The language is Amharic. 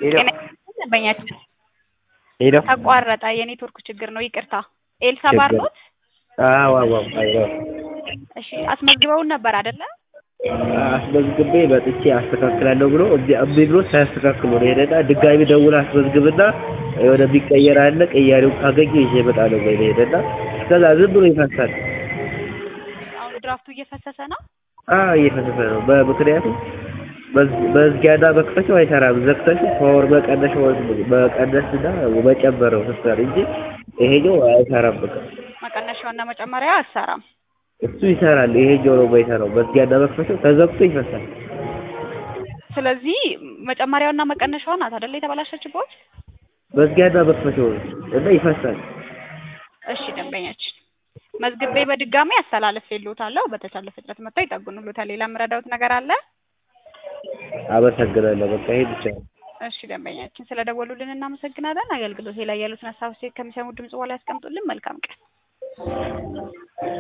ሄሎ ደንበኛችን ሄሎ ተቋረጠ። የኔትወርክ ችግር ነው። ይቅርታ። ኤልሳ ችግር- ባር ኖት? አዎ አዎ አዎ እሺ አስመዝግበውን ነበር አይደለ? አስመዝግቤ መጥቼ አስተካክላለሁ ብሎ እምቢ እምቢ ብሎ ሳያስተካክሉ ነው ሄደና ድጋሚ ደውል አስመዝግብና የሆነ ቢቀየር አለ ቀያሪው ካገኘ ይዤ እመጣለሁ ወይ ነው ሄደና ከዛ ዝም ብሎ ይፈሳል። አሁን ድራፍቱ እየፈሰሰ ነው። አዎ እየፈሰሰ ነው። በምክንያቱም መዝ- መዝጊያና መክፈቻው አይሰራም። ዘግተሽ ፓወር መቀነሽ መቀነስና መጨመር ነው ስትሰሪ እንጂ ይሄኛው አይሰራም። በቃ መቀነሻውና መጨመሪያ አሰራም። እሱ ይሰራል። ይሄኛው ነው የማይሰራው። መዝጊያና መክፈቻው ተዘግቶ ይፈሳል። ስለዚህ መጨመሪያውና መቀነሻዋ ናት አይደለ የተበላሸችበት? መዝጊያና መክፈቻው ነው እና ይፈሳል። እሺ ደንበኛችን መዝግቤ በድጋሚ አስተላልፌልዎታለሁ። በተቻለ ፍጥነት መጥተው ይጠግኑልዎታል። ሌላ የምረዳዎት ነገር አለ? አመሰግናለሁ። በቃ ይሄ ብቻ ነው። እሺ ደንበኛችን ስለደወሉልን እናመሰግናለን። አገልግሎቴ ላይ ያሉትን ሀሳብ ከሚሰሙ ድምጽ በኋላ ያስቀምጡልን። መልካም ቀን።